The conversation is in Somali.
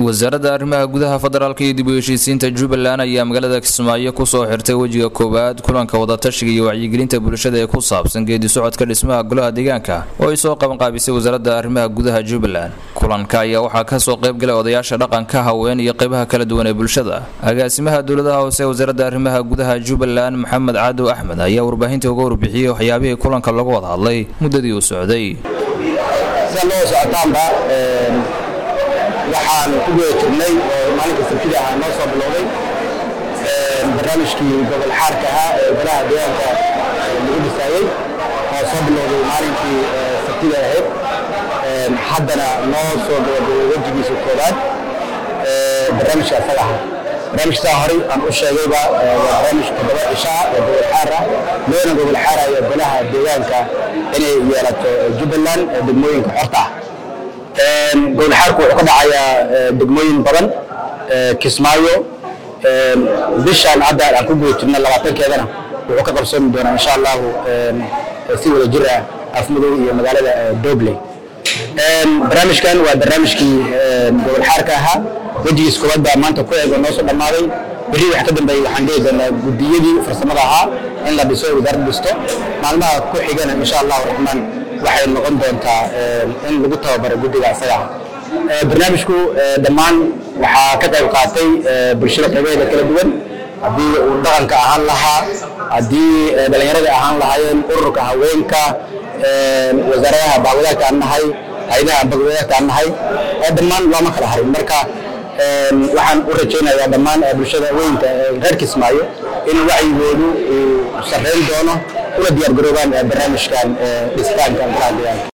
wasaaradda arrimaha gudaha federaalka iyo dib u heshiisiinta jubbaland ayaa magaalada kismaayo kusoo xirtay wejiga koowaad kulanka wadatashiga iyo wacyigelinta bulshada ee ku saabsan geedi socodka dhismaha golaha deegaanka oo ay soo qabanqaabisay wasaaradda arrimaha gudaha jubbaland kulanka ayaa waxaa kasoo qaybgalay odayaasha dhaqanka haween iyo qaybaha kala duwan ee bulshada agaasimaha dowladaha hoose ee wasaaradda arrimaha gudaha jubbaland maxamed cadow axmed ayaa warbaahinta uga warbixiyey waxyaabihii kulanka lagu wada hadlay muddadii uu socday waxaan ku guda jirnay oo maalinka sabtida ahaa noo soo bilowday barnaamijkii gobol xaarka ahaa ee golaha deegaanka lagu dhisaayey oo soo bilowday maalinkii sabtida ahayd haddana noo soo gabagabay wejigiisa koowaad barnaamijka asaga ahaa barnaamijkaa horey aan u sheegayba waa barnaamij toddoba cishaa oo gobol xaar ah loona gobol xaarayo golaha deegaanka inay yeelato jubbaland degmooyinka xorta ah gowlxaarku wuxuu ka dhacayaa degmooyin badan kismaayo bishaan hadda aan ku guda jirna labaatankeedana wuxuu ka qarsoomi doonaa insha allahu si wada jir ah afmadow iyo magaalada dobley barnaamijkan waa barnaamijkii gowlxaarka ahaa wejigiis koowaad baa maanta ku eego noo soo dhammaaday berri wax ka dambeeyey waxaan dhihi doonaa guddiyadii farsamada ahaa in la dhiso wasaaradda dhisto maalmaha ku xigana insha allahu raxmaan waxay noqon doontaa in lagu tababaro guddiga asaga barnaamijku dhammaan waxaa ka qayb qaatay bulshada qaybaheeda kala duwan haddii uu dhaqanka ahaan lahaa haddii dhallinyarada ahaan lahaayeen ururka haweenka wasaaradaha bahwadaagta aan nahay hayadaha bagwadaagta aan nahay dhammaan looma kala harin marka waxaan u rajaynayaa dhammaan bulshada weynka reer kismaayo in wacyigoodu uu sarreyn doono una diyaar garoobaan barnaamijkan dhistaanka golaha deegaanka